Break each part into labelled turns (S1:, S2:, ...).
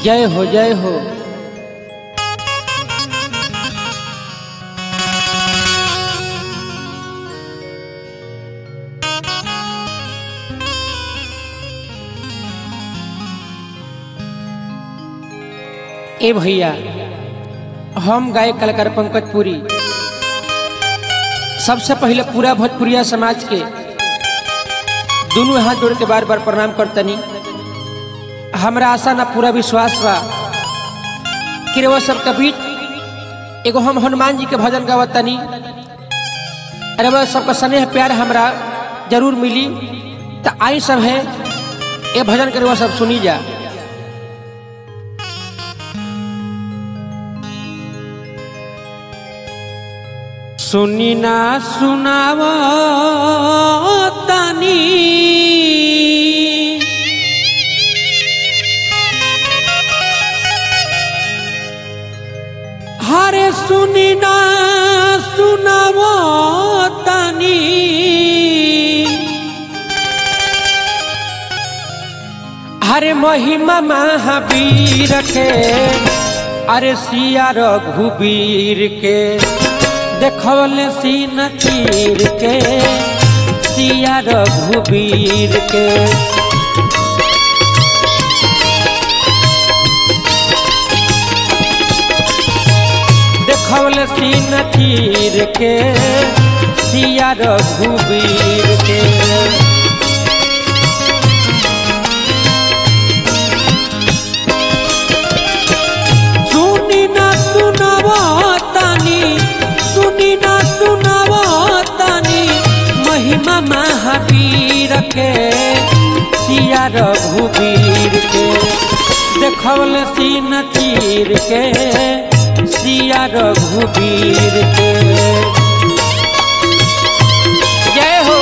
S1: जय हो जय हो ए भैया हम गायक कलाकार पंकज पुरी सबसे पहले पूरा भोजपुरिया समाज के दोनों हाथ जोड़ के बार बार प्रणाम करतनी हमरा आशा ना पूरा विश्वास बा कि वो सबके बीच एगो हम हनुमान जी के भजन गावतनी अरे वह सबका स्नेह प्यार हमरा जरूर मिली तो आई सब है ये भजन करे वो सब सुनी जा सुनी ना सुनाव तनी हरे सुनी ना सुनाव तनी हरे महिमा महावीर के अरे सिया रघुवीर के देखल सीन तीर के सिया रघुवीर के देखल सीन तीर के सिया रघुवीर के सुनी ना सुनाव तानी सुनी ना सुनाव तानी महिमा महावीर के सिया रघुवीर के देखल सीन तीर के सिया रघुवीर के जय हो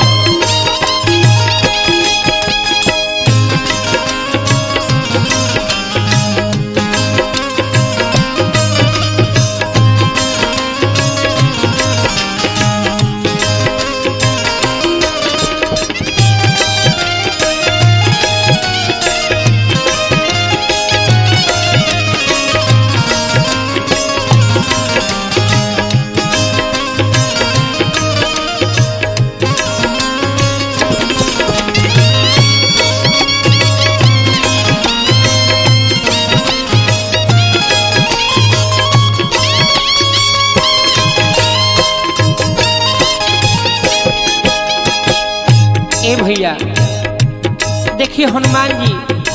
S1: ए भैया देखिए हनुमान जी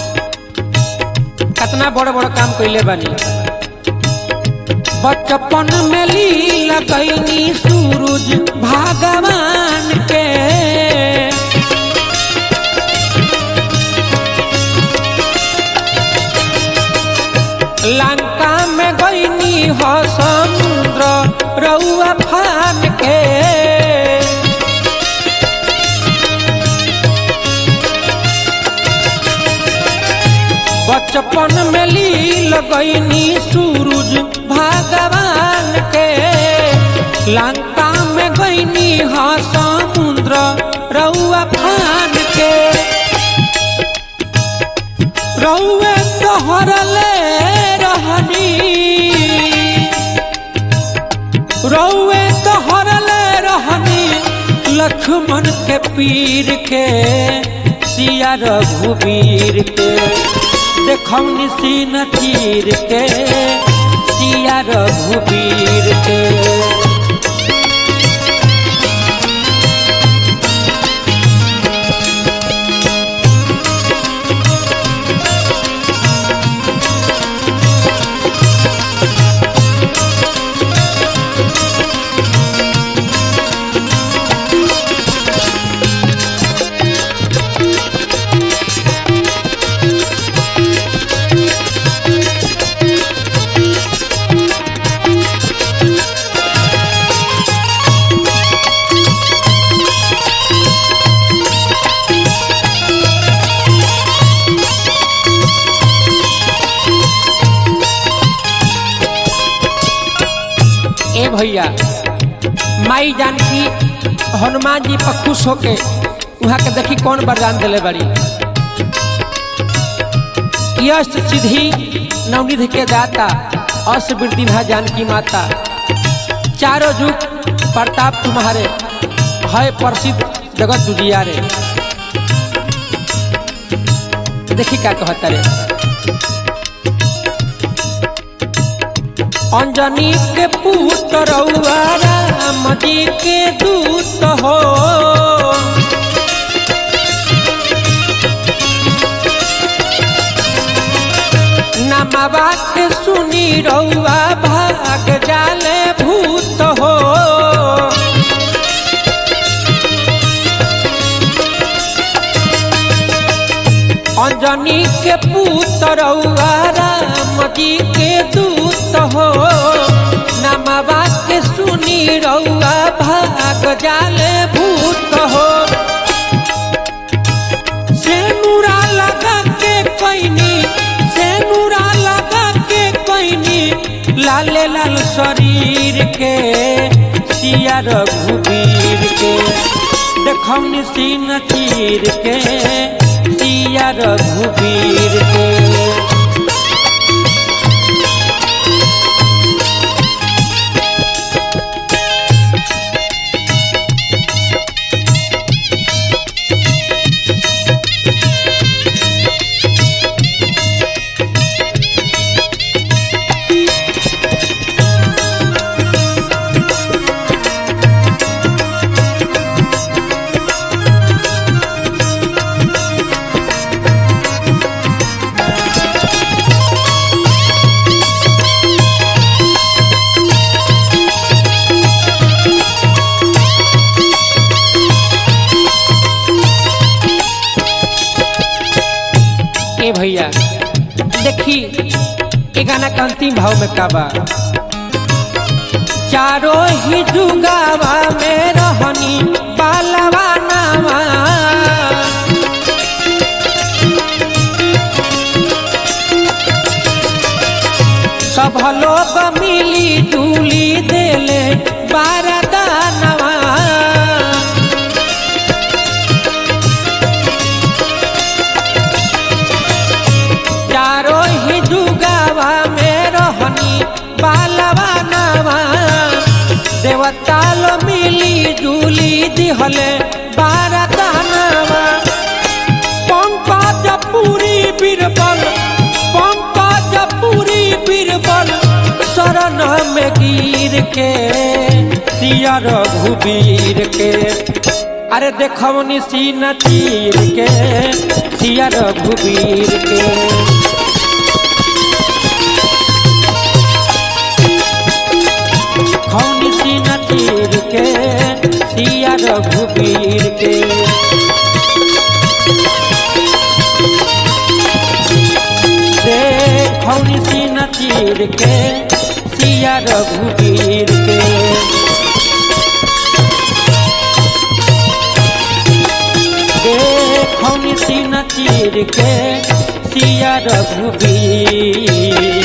S1: कितना बड़ा बड़ा काम कैले बानी बचपन में लीला कैनी सूरज भगवान के लंका में गईनी हो समुद्र रउआ फान के बचपन में लील गईनी सूरज भगवान के लंका में गईनी हा समुद्र रउआ फान के रउए तोहरले रहनी रउए तोहरले रहनी लक्ष्मण के पीर के सिया रघुवीर के देखौनी सीन तीर के सिया रघुवीर के ए भैया माई जानकी हनुमान जी पर खुश होके वहाँ के देखी कौन वरदान दिले बड़ी यश सिद्धि नवनिधि के दाता अस वृद्धि भा जानकी माता चारों युग प्रताप तुम्हारे है प्रसिद्ध जगत दुनिया रे देखी का कहता रे अंजनी के पुत्र रउआ राम जी के दूत हो नमवा के सुनी रउआ भाग जाले भूत हो अंजनी के पुत्र रउआ राम जी के दूत हो नमवा के सुनी रउआ भाग जाले भूत हो सेनुरा लगा के कोइनी सेनुरा लगा के कोइनी लाले लाल शरीर के सिया रघुबीर के देखौनी सीन चीर के सिया रघुबीर के ए भैया देखी ए गाना के अंतिम भाव में का बा चारों ही जुगावा में रहनी बालवा नावा सब लोग मिली जुली देले बारदानवा चारों ही जुगावा में रहनी बालवा नावा देवता लो मिली जुली दिहले बारदानवा पंकज पूरी बीरबल पंकज पूरी बीरबल शरण में गिर के सिया रघुबीर के अरे देखवनी सीना तीर के सिया रघुबीर के खौनी सीना तीर के सिया रघुबीर के खौनी सीना तीर के सिया रघुबीर के खौनी सीना तीर के सिया रघुबीर